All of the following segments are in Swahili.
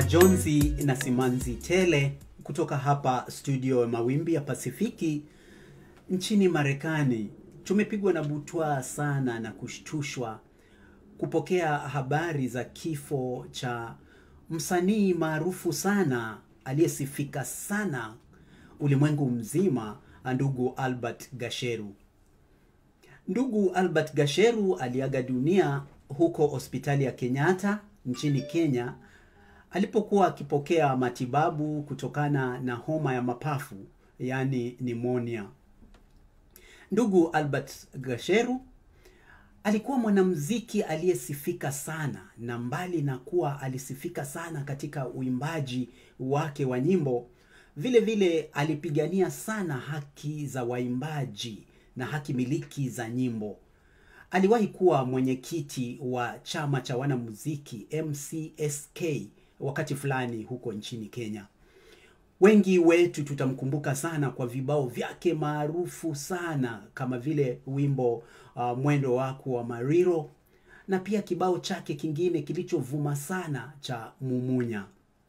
majonzi na simanzi tele kutoka hapa studio ya mawimbi ya Pasifiki nchini Marekani. Tumepigwa na butwaa sana na kushtushwa kupokea habari za kifo cha msanii maarufu sana aliyesifika sana ulimwengu mzima, ndugu Albert Gasheru. Ndugu Albert Gasheru aliaga dunia huko hospitali ya Kenyatta nchini Kenya alipokuwa akipokea matibabu kutokana na homa ya mapafu yaani pneumonia. Ndugu Albert Gasheru alikuwa mwanamuziki aliyesifika sana, na mbali na kuwa alisifika sana katika uimbaji wake wa nyimbo, vile vile alipigania sana haki za waimbaji na haki miliki za nyimbo. Aliwahi kuwa mwenyekiti wa chama cha wanamuziki MCSK wakati fulani huko nchini Kenya. Wengi wetu tutamkumbuka sana kwa vibao vyake maarufu sana kama vile wimbo uh, mwendo wako wa Mariro na pia kibao chake kingine kilichovuma sana cha Mumunya.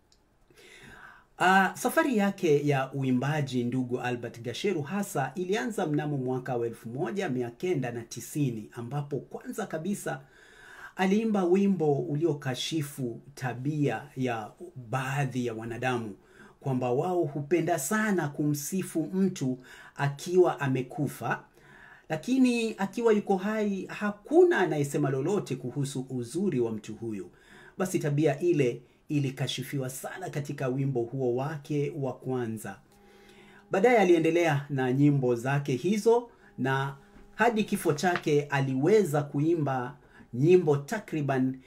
Uh, safari yake ya uimbaji ndugu Albert Gasheru hasa ilianza mnamo mwaka wa elfu moja mia kenda na tisini ambapo kwanza kabisa aliimba wimbo uliokashifu tabia ya baadhi ya wanadamu kwamba wao hupenda sana kumsifu mtu akiwa amekufa, lakini akiwa yuko hai hakuna anayesema lolote kuhusu uzuri wa mtu huyo. Basi tabia ile ilikashifiwa sana katika wimbo huo wake wa kwanza. Baadaye aliendelea na nyimbo zake hizo na hadi kifo chake aliweza kuimba nyimbo takriban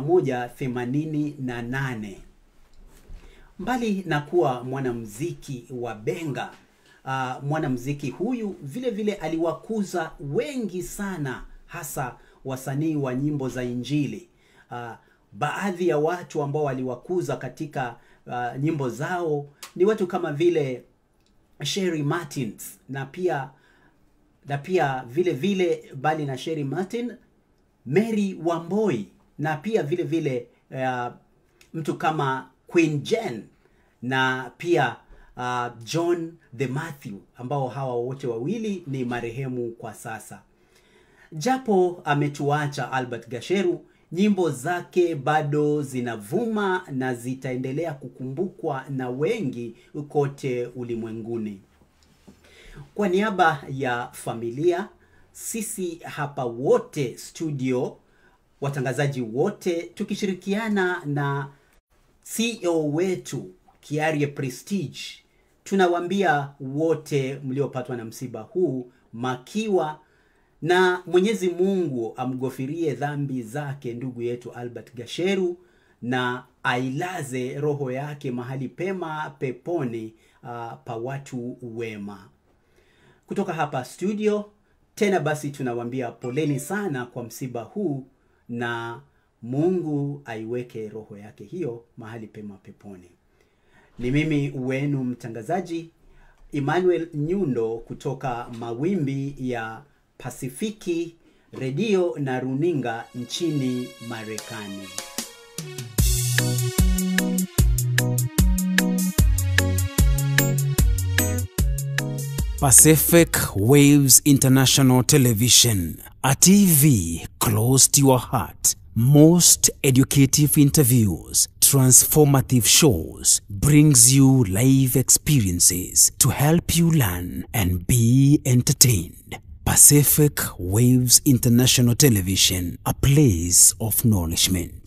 188. Mbali na kuwa mwanamuziki wa benga, uh, mwanamuziki huyu vile vile aliwakuza wengi sana, hasa wasanii wa nyimbo za Injili. Uh, baadhi ya watu ambao waliwakuza katika uh, nyimbo zao ni watu kama vile Sherry Martins na pia na pia vile vile bali na Sherry Martin, Mary Wamboi na pia vile vile uh, mtu kama Queen Jen na pia uh, John the Matthew ambao hawa wote wawili ni marehemu kwa sasa. Japo ametuacha Albert Gasheru, nyimbo zake bado zinavuma na zitaendelea kukumbukwa na wengi kote ulimwenguni. Kwa niaba ya familia, sisi hapa wote studio, watangazaji wote tukishirikiana na CEO wetu Kiarie Prestige, tunawaambia wote mliopatwa na msiba huu makiwa na Mwenyezi Mungu amghofirie dhambi zake ndugu yetu Albert Gasheru na ailaze roho yake mahali pema peponi, uh, pa watu wema. Kutoka hapa studio tena basi tunawaambia poleni sana kwa msiba huu na Mungu aiweke roho yake hiyo mahali pema peponi. Ni mimi wenu mtangazaji Emmanuel Nyundo kutoka mawimbi ya Pasifiki redio na runinga nchini Marekani. Pacific Waves International Television, a TV close to your heart. Most educative interviews, transformative shows, brings you live experiences to help you learn and be entertained. Pacific Waves International Television, a place of nourishment.